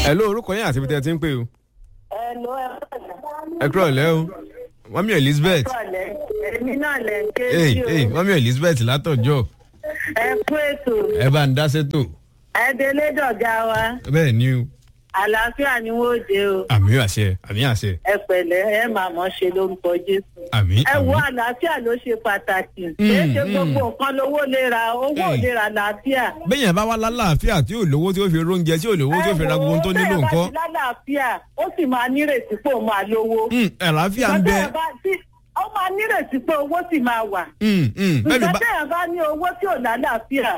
ẹ ló orúkọ yín àti ibi tẹ́ ẹ ti ń pè o. ẹ ló ẹ ẹ kúrò lẹ́ o mọ́mí elizabeth pọ̀lẹ́ èmi náà lẹ̀ ń ké ee sí o ee mọ́mí elizabeth látọ̀jọ́ ẹ kú ètò ẹ bá ń dá sétò ẹ délé dọ̀gá wa bẹ́ẹ̀ ni o àlàáfíà ni wọ́n dé o àmì àṣẹ àmì àṣẹ ẹ pẹ̀lẹ́ ẹ máa mọ̀ ṣe lórúkọ jésù. àmì ẹ wo àmì àlàáfíà ló ṣe pàtàkì kì í ṣe mm. gbogbo nǹkan lówó lè ra owó ò Mm. lè ra àlàáfíà. bẹ́yẹn bá wá lálàáfíà tí ò lówó tí ó fi róúnjẹ tí ò lówó tí ó fi ra gbogbo ohun tó nílò nǹkan. nǹkan lálàáfíà ó sì máa nírètí pé òun máa lówó. Mm, àlàáfíà ń bẹ Ṣùgbọ́n tẹ́yàn bá- tí- ó máa nírètí pé owó sì máa wà. Mm, mm, bẹ́ẹ̀ mi Ṣùgbọ́n bá tẹ́yàn bá ní owó tí ò lálàáfíà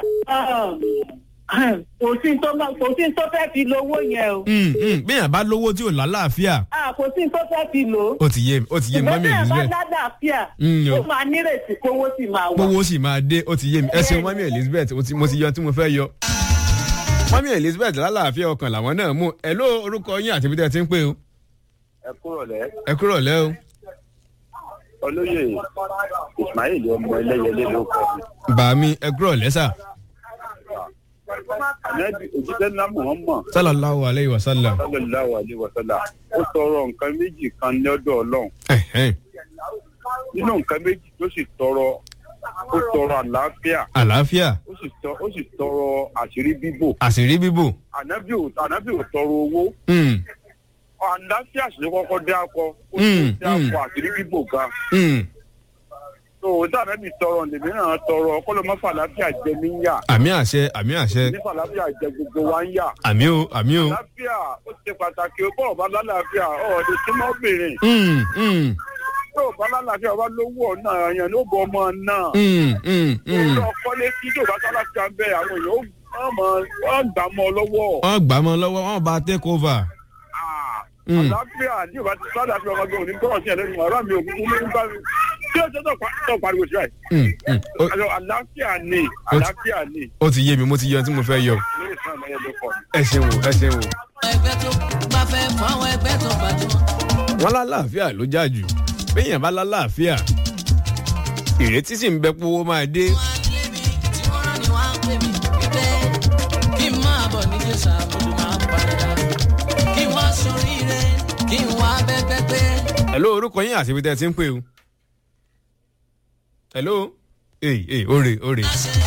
kò sí tó máa- kò sí tó fẹ́ fi lówó yẹn o. Mm, mm, bẹ́yẹn bá lówó tí ò lálàáfíà Ah, kò sí tó fẹ́ fi lò ó. ó ti yé mi ó ti yé mi ṣùgbọ́n mọ́mí tẹ́yàn bá elizabeth lálàáfíà Mm, ó o. máa nírètí pé owó sì máa wà. gbowó sì máa dé ó ti yé mi ẹ ṣeun mọ́mí elizabeth mo ti- mo ti yọ tí mo fẹ́ yọ. mọ́mí elizabeth lálàáfíà ọkàn làwọn náà mú ẹ ló orúkọ yín àti ibi tẹ́ ẹ ti ń pè o ẹ kúrò lẹ ẹ kúrò lẹ́ o. olóyè ismail ọmọ ẹlẹyẹlé ló kọ mi bàmí ẹ kúrò lẹ́sà ànábì òjíṣẹ́ ńlá muhammad sallallahu alayhi wa sallam. sallallahu alayhi wa sallam ó tọrọ nǹkan méjì kan lọ́dọ̀ ọlọ́run Ẹ̀hẹ́n. nínú nǹkan méjì tó sì tọrọ ó tọrọ àlàáfíà àlàáfíà ó sì tọ ó sì tọrọ àṣírí bíbò àṣírí bíbò. ànábì ò ànábì ò tọrọ owó Mm, àlàáfíà sì ló kọ́kọ́ dé akọ ó Mm, sì dé akọ àṣírí bíbò gan mm. tó o dá ànábì tọrọ lèmi náà tọrọ kọlọmọfà àlàáfíà jẹ mí ń yà àmì àṣẹ àmì àṣẹ nífà àlàáfíà jẹ gbogbo wa ń yà. àmì o àmì o. àlàáfíà ó ṣe pàtàkì ó bọ̀rọ̀ bá lálàáfíà ọ̀ọ́dẹ súnmọ́ obìnrin Mm, mm, tó o bá lálàáfíà wá lówó ọ̀nà àyàn ló bọ̀ ọmọ náà. mm, mm, mm. ó lọ kọ́lé tí tó bá sálàáfíà ń bẹ àwọn èèyàn ó wọ́n mọ̀ wọ́n gbà mọ́ ọ lọ́wọ́. wọ́n gbà mọ́ lọ́wọ́ wọ́n bá take over. Ah, Mm. àlàáfíà ní ìbá ti sálàáfíà ọmọge òní gbọ́rọ̀ sí ẹlẹ́nu ọ̀rọ̀ mi òkú ló ń bá mi. tí ó ṣe tó pa- tó pariwo sí ẹ̀. Mm, mm. Ó- àlàáfíà ni àlàáfíà ni ó ti yé mi mo ti yọ tí mo fẹ́ yọ. lórí ìsàn ẹ̀yẹ ló kọ́ mi. ẹ ṣeun o, ẹ ṣeun o. ẹgbẹ́ tó bá fẹ́ fún àwọn ẹgbẹ́ tó gbajúmọ̀. wọ́n lálàáfíà ló já jù béèyàn bá lálàáfíà ìrètí sì ń bẹ pé owó máa dé. wọ́n á lé mi tí wọ́n rán ni wọ́n á pè mí wípé kí n máa bọ̀ ní jésù àbúrò máa ń padà kí wọ́n soríire kí n wá bẹ́gbẹ́ pé. hello orúkọ yín àti ibi tẹ́ ẹ ti ń pè o. hello ee ee ore ore. láṣẹ